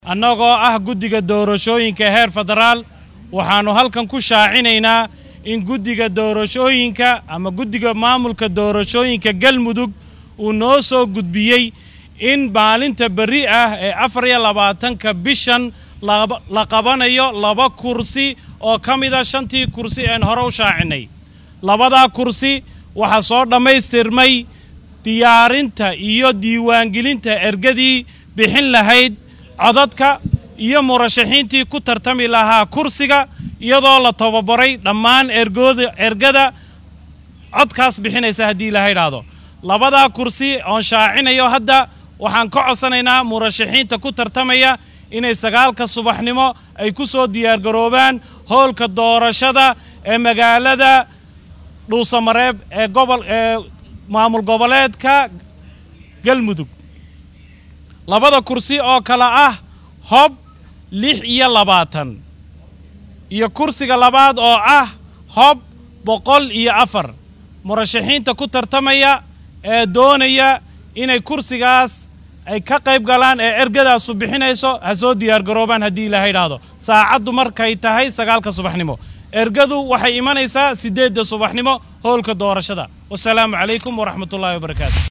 annagoo ah guddiga doorashooyinka heer federaal waxaannu halkan ku shaacinaynaa in guddiga doorashooyinka ama guddiga maamulka doorashooyinka galmudug uu noo soo gudbiyey in maalinta berri ah ee afar iyo labaatanka bishan la qabanayo laba kursi oo ka mida shantii kursi een hore u shaacinay labadaa kursi waxaa soo dhammaystirmay diyaarinta iyo diiwaangelinta ergadii bixin lahayd codadka iyo murashaxiintii ku tartami lahaa kursiga iyadoo la tababaray dhammaan ergooda ergada codkaas bixinaysa haddii ilaha idhaahdo labadaa kursi oon shaacinayo hadda waxaan ka codsanaynaa murashaxiinta ku tartamaya inay sagaalka subaxnimo ay ku soo diyaargaroobaan howlka doorashada ee magaalada dhuusamareeb ee gobol ee maamul goboleedka galmudug labada kursi oo kale ah hob lix iyo labaatan iyo kursiga labaad oo ah hob boqol iyo afar murashaxiinta ku tartamaya ee doonaya inay kursigaas ay ka qayb galaan ee ergadaasu bixinayso ha soo diyaargaroobaan haddii ilaha idhaahdo saacaddu markay tahay sagaalka subaxnimo ergadu waxay imanaysaa siddeedda subaxnimo howlka doorashada wasalaamu calaykum waraxmatullaahi wabarakaatu